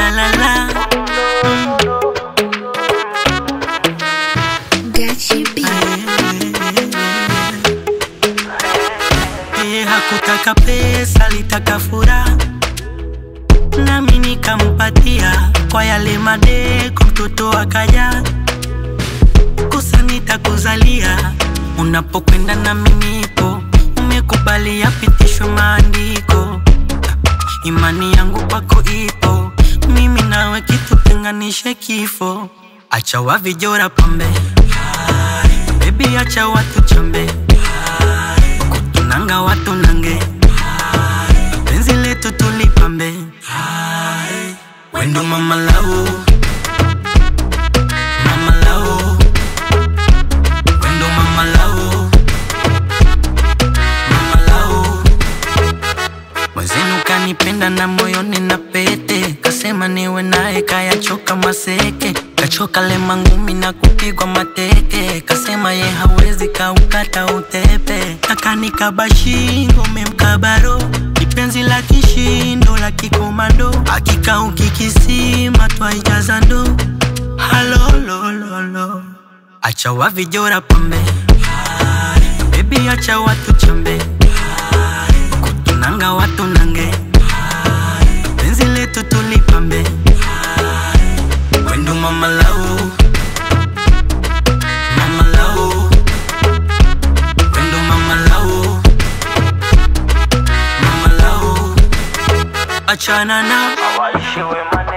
la la la. Gachi B. Yeye hakutaka pesa, alitaka furaha, nami nikampatia kwa yale madeko, mtoto akaja kosa nitakuzalia, unapokwenda nami nipo, umekubali yapitishwe maandiko, imani yangu kwako ipo, mimi nawe kitutenganishe kifo, acha wavijora pambe, bebi acha watu chambe kutunanga watu nange penzi letu tulipambe wendo mama lau mama lau wendo mama lau mama lau mwenzenu kanipenda na moyoni na pete kasema niwe naye kayachoka maseke kachoka lema ngumi na kupigwa mateke kasema ye hawezi kaukata utepe akanikaba shingo memkabaro kipenzi la kishindo la kikomando akikauki kisima twaijaza ndo halolololo acha wavijora pambe bebi acha watu chambe kutunanga watu nange penzi letu tulipambe wendo mama lau mama lau wendo mama lau mama lau achana na Waishiwe